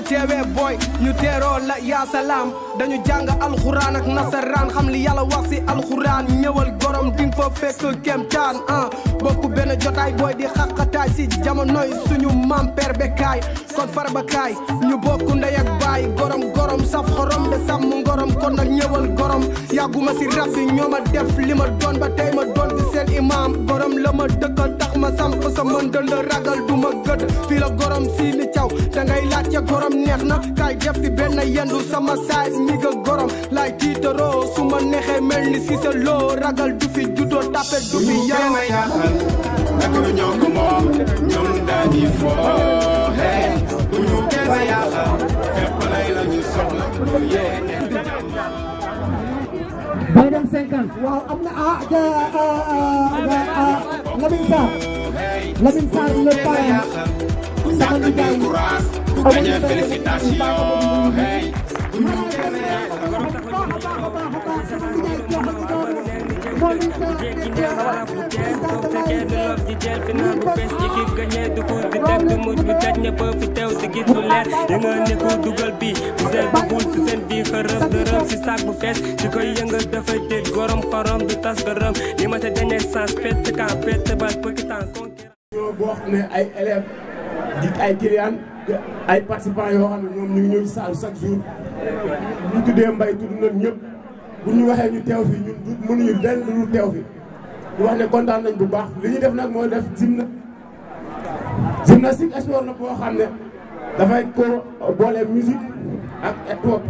teewee booy ñu teeroo la yaa salaam dañu jàng alxuraan ak nasaraan xam li yàlla wax si alxuraan ñëwal gorom ding fa fekk kemtaan ah bokku benn jotaay booy di xaqataay si jamonoy suñu maam père bekaay kon farba kaay ñu bokku ndey ak baay gorom gorom saf xorom de sàmm ngorom kon nag ñëwal gorom yàgguma si rab bi ñoo ma def li ma doon ba tey ma doon fi seen imaam gorom la ma dëkk tax ma samp sa mën dënd ragal du ma gëdd fii la gorom si li caw da ngay laaj ca gorom neex na kaay def fi benn yendu sama saay ñi ga gorom laay tiitaroo su ma neexee mel ni si sa loo ragal du fi juddoo tapet du fi yaram ma yàqal ak ñoo ko moom ñun dañuy foo hey bu ñu kenn yàqal fépp lay la ñu soxla bu yéene bay dem 50 waaw am na ah ja Lamine Sarr Lamine Sarr le parrain sama nijaay ku gañe félicitation hey bu ñu kenn yàqal dugal bi bu sel bu bul si seen biir xërëm dërëm si sac bu fees di koy yëngal dafay dégg gorom xorom du tas gërëm li ma te dernier sens pett kan pett bal pëkitan conquérant ñoo boo xam ne ay élèves di ay clients ay participants yoo xam ne ñoom ñu ngi ñëw ci salle chaque jour bu ñu tuddee mbay tudd nañ ñëpp bu ñu waxee ñu teew fi ñun du mënuñu lenn lu dul teew fi ñu wax ne kontaan nañ bu baax li ñu def nag mooy def gymna gymnastique sport la boo xam ne dafay ko boole musique ak sport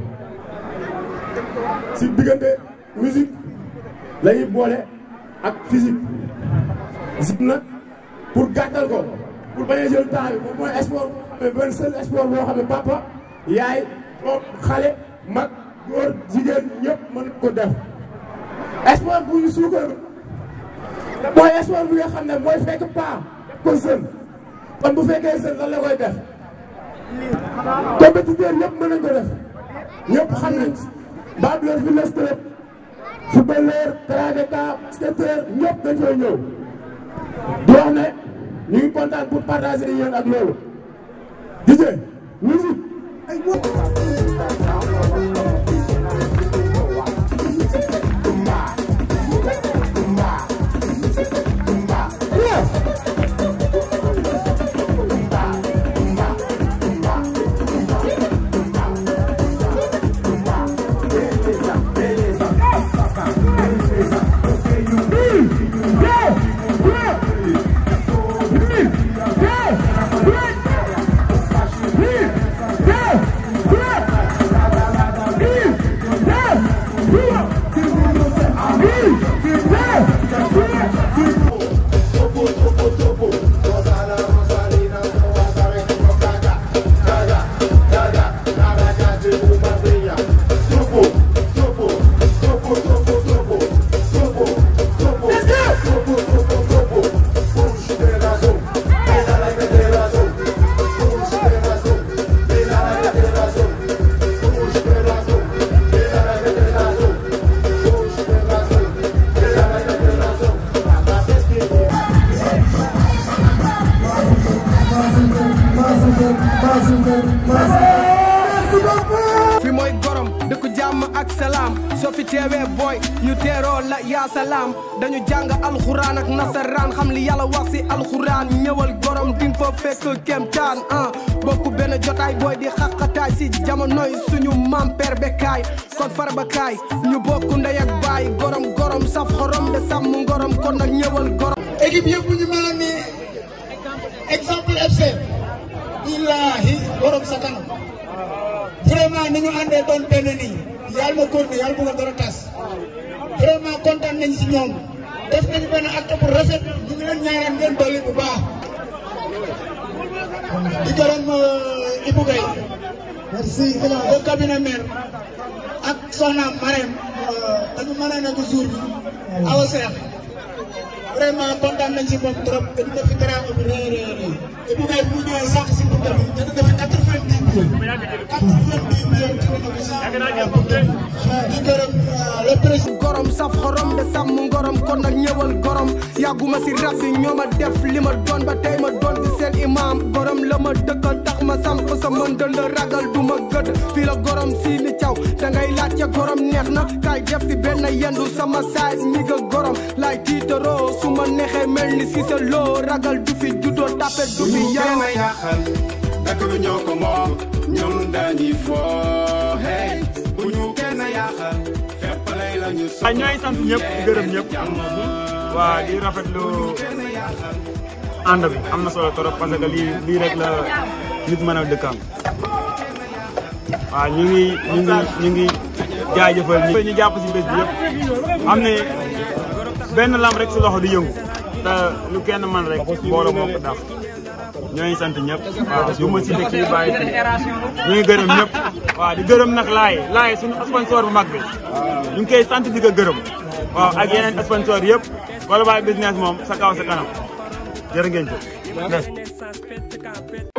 si diggante musique la ñuy boole ak physique gym nag pour gàttal ko pour bañ a jël temps bi moom mooy sport boo xam ne benn seul sport boo xam ne papa yaay moom xale mag góor jigéen ñëpp mën ko def sport bu ñu suukar mooy sport bi nga xam ne mooy fekk paa ko sën kon bu fekkee sën lan la koy def compétiteur ñëpp mën nañ ko def ñëpp xam nañ babyleur fi lestre footballeur karatéka skateur ñëpp dañ fay ñëw di wax ne ñu ngi kontaan pour partager yéen ak loolu DJ musique fi mooy gorom dëkku jàmm ak salaam soo fi teewee booy ñu teeroo la yaa salaam dañu jàng alxuraan ak nasaraan xam li yàlla wax si alxuraan ñëwal gorom ding fa fekk kemtaan ah bokku benn jotaay booy di xaqataay si jamonoy suñu maam père bekaay kon farba kaay ñu bokku ndey ak baay gorom gorom saf xorom de sàmm ngorom kon nag ñëwal gorom équipe yëpp bu ñu mel ni exemple FC billahi borom sa kanam vraiment ni ñu àndee doon benn nii yàlla ma góor yàlla bu nga dara tas vraiment kontaan nañ si ñoom def nañu benn acte bu rafet ñu ngi leen ñaanal ngeen dolli bu baax di gërëm Ibou Gueye merci le cabinet maire ak soxna Marème dañu mën a nekk jour bi awa seex vraiment kontaan nañ si moom trop te dina fi teraanga bu rëy rëy rëy te bu ngay bu ñëwee sànq si bunta bi te dina fi quatre-vingt-dix mille quatre-vingt-dix mille te dina fi sànq di gërëm le président gorom saf xorom de sàmm ngorom kon nag ñëwal gorom yàgguma si rab bi ñoo ma def li ma doon ba tey ma doon fi seen imam gorom la ma dëkkal tax ma samp sa mën dënd ragal du ma gëdd fii la gorom si ni caw da ngay laajte gorom neex na kaay def fi benn yendu sama saay ñi ga gorom laay tiitaroo su ma neexee mel ni si sa loo ragal du fi juddoo tapet du bu fi ñu yaw kenn yàqal dëkk bi ñoo ko moom ñun dañuy foo hey bu ñu kenn yàqal fépp lay la ñu waaw ñooy sant ñëpp di gërëm ñëpp waa di rafetlu ànd bi am na solo trop parce que lii lii rek la nit mën a dëkkam waaw ñu ngi ñu ngi ñu ngi jaajëfal ñi ñu jàpp si bés bi yëpp xam ne benn lam rek si loxo di yëngu te lu kenn man rek mbooloo moo ko daf ñooy sant ñëpp waaw du ma si dëkk yi bàyyi fi ñu ngi gërëm ñëpp waaw di gërëm nag laay laay suñu sponsor bu mag bi ñu ngi koy sant di ko gërëm waaw ak yeneen sponsor yëpp wala baay business moom sa kaw sa kanam jërë ngeen jëf Renaissance pett ka pett